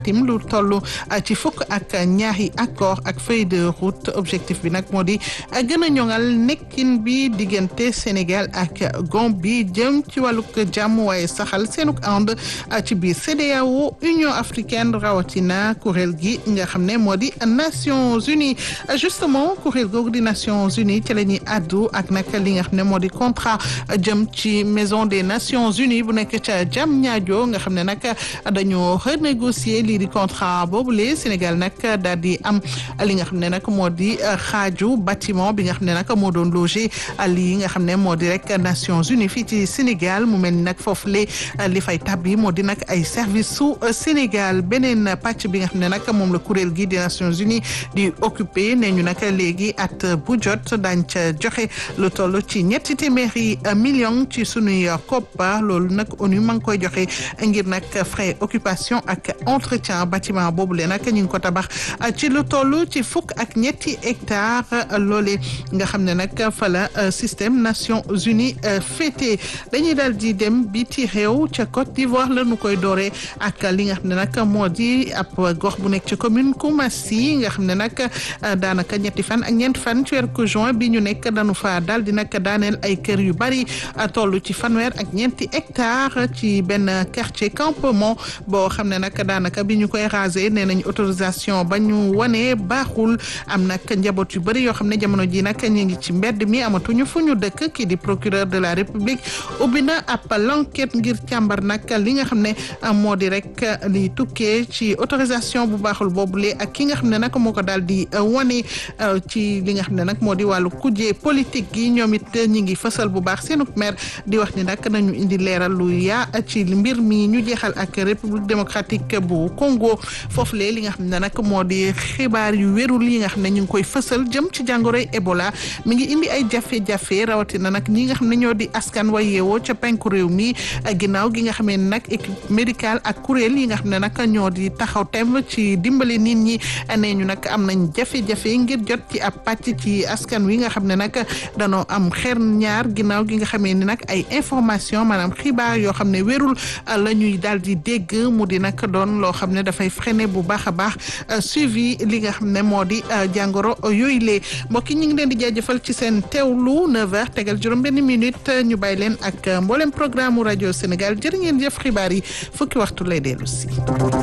tim lu toll ci fukk ak ñaari accord ak feuille de route objectif bi nag moo di gën a ñoŋal nekkin bi diggante Sénégal ak Gambie jëm ci wàllug jàmm waaye saxal seenug ànd ci biir CEDEAO Union africaine rawatina kuréel gi nga xam ne moo di Nations Unies justement kuréel googu di Nations Unies ci la ñuy addu ak nag li nga xam ne moo di contrat jëm ci maison des Nations Unies bu nekk ca Diamniadio nga xam ne nag dañoo renégocier lii di contrat boobule Sénégal nag daal di am li nga xam ne nag moo di xaaju bâtiment bi nga xam ne nag moo doon loger lii nga xam ne moo di rek Nations Unies fii ci Sénégal mu mel ni nag foofu le li fay tabbi moo di nag ay service su Sénégal beneen pàcc bi nga xam ne nag moom la kuréel gi di Nations Unies di occupé ne ñu nag léegi at bu jot daañ ca joxe lu toll ci ñetti téeméeri million ci sunuy koppa loolu nag ONU ma ngi koy joxe ngir nag frais occupation ak entretien bâtiment boobu le nag ñu ngi ko tabax ci lu toll ci fukk ak ñetti hectare loole nga xam ne nag fa la système Nations Unies féete dañuy daal di dem biti réew ca Côte d'Ivoire la nu koy dooree ak li nga xam ne nag moo di ab gox bu nekk ci commune Koumassi nga xam ne nag daanaka ñetti fan ak ñeenti fan ci weeru juin bi ñu nekk dañu fa daal di nag daaneel ay kër yu bari toll ci fanweer ak ñeenti hectare ci benn quartier campement boo xam ne nag daanaka bi ñu koy raser nee nañ autorisation ba ñu wane baaxul am nag njaboot yu bari yoo xam ne jamono ji nag ñu ngi ci mbedd mi amatuñu fu ñu dëkk kii di procureur de la république ubbi na ab l'enquête ngir càmbar nag li nga xam ne moo di rek li tukkee ci autorisation bu baaxul boobule ak ki nga xam ne nag moo ko daal di wane ci li nga xam ne nag moo di wàllu kujje politique gi ñoom it ñi ngi fësal bu baax seenu maire di wax ni nag nañu indi leeral lu yaa ci mbir mi ñu jeexal ak république démocratique bu Congo foofu lee li nga xam ne nag moo di xibaar yu wérul yi nga xam ne ñu ngi koy fësal jëm ci jàngoroy Ebola mi ngi indi ay jafe-jafe rawatina nag ñi nga xam ne ñoo di askan wa yeewoo ca penku réew mi ginnaaw gi nga xamee ne nag équipe médicale ak kuréel yi nga xam ne nag ñoo di taxaw tem ci dimbali nit ñi nee ñu nag am nañ jafe-jafe ngir jot ci ab pàcc ci askan wi nga xam ne nag danoo am xer ñaar ginnaaw gi nga xamee ni nag ay information maanaam xibaar yoo xam ne wérul la ñuy daal di dégg mu di nag doon loo xam ne dafay freiner bu baax a baax suivi li nga xam ne moo di jàngoro yooyu lee mbokk yi ñu ngi leen di jaajëfal ci seen teewlu 9h tegal juróom benn minute ñu bàyyi leen ak mboolem programme rajo Sénégal jërë ngeen jëf xibaar yi fukki waxtu lay dellu si